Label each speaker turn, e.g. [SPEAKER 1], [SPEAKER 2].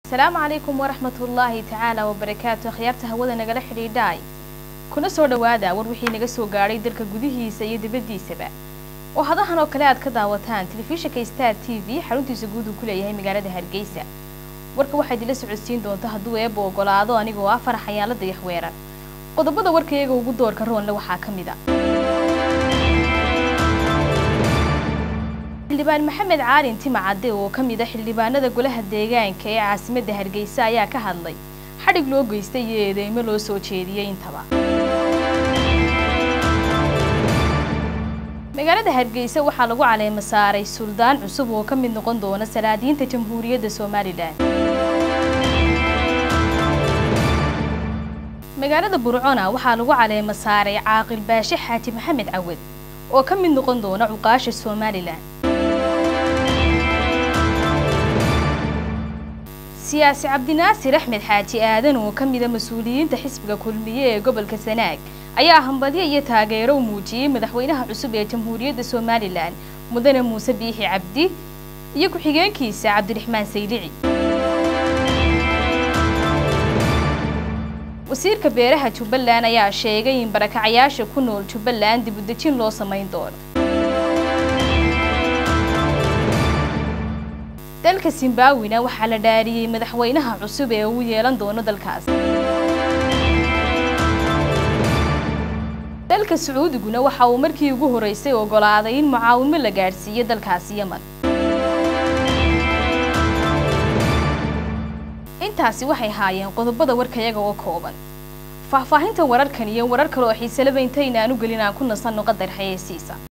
[SPEAKER 1] asalaamu calaykum waraxmat ullaahi tacaala wabarakaatu akhyaarta hawada nagala xidhiidhaay kuna soo dhowaada war wixii naga soo gaadhay dalka gudihiisa iyo dibaddiisaba oo hadahan oo kale aad ka daawataan telefishinka star t v xaruntiisa guud uu ku leeyahay magaalada hargeysa warka waxaa idinla socodsiin doonta hadduu eebba ogolaado anigoo ah farax ayaala dayaxweerar qodobada warkayaga ugu doorka roonle waxaa ka mid a xildhibaan maxamed caalin timacadde oo ka mid a xildhibaanada golaha deegaanka ee caasimadda hargeysa ayaa ka hadlay xadhig loo geystay iyo eedeymo loo soo jeediyey intaba magaalada hargeysa waxaa lagu caleema saaray suldaan cusub oo ka mid noqon doona salaadiinta jamhuuriyadda somalilan magaalada burcona waxaa lagu caleema saaray caaqil baashe xaaji maxamed cawad oo ka mid noqon doona cuqaasha somalilan siyaasi cabdinaasir axmed xaaji aadan oo ka mida mas-uuliyiinta xisbiga kulmiye ee gobolka sanaag ayaa hambalyo iyo taageero u muujiyey madaxweynaha cusub ee jamhuuriyadda somalilan mudane muuse biixi cabdi iyo ku-xigeenkiisa cabdiraxmaan saylici wasiirka beeraha jubbaland ayaa sheegay in barakacayaasha ku nool jubbaland dibudejin loo samayn doono dalka zimbabwina waxaa la dhaariyey madaxweynaha cusub ee uu yeelan doono dalkaas dalka sacuudiguna waxa uu markii ugu horeysay ogolaaday in mucaawimo la gaadhsiiyo dalkaasi yeman intaasi waxay haayeen qodobada warkayaga oo kooban faahfaahinta wararkan iyo warar kale oo xiiselaba intaynaan u gelin aan ku nasanno qadar xayeysiisa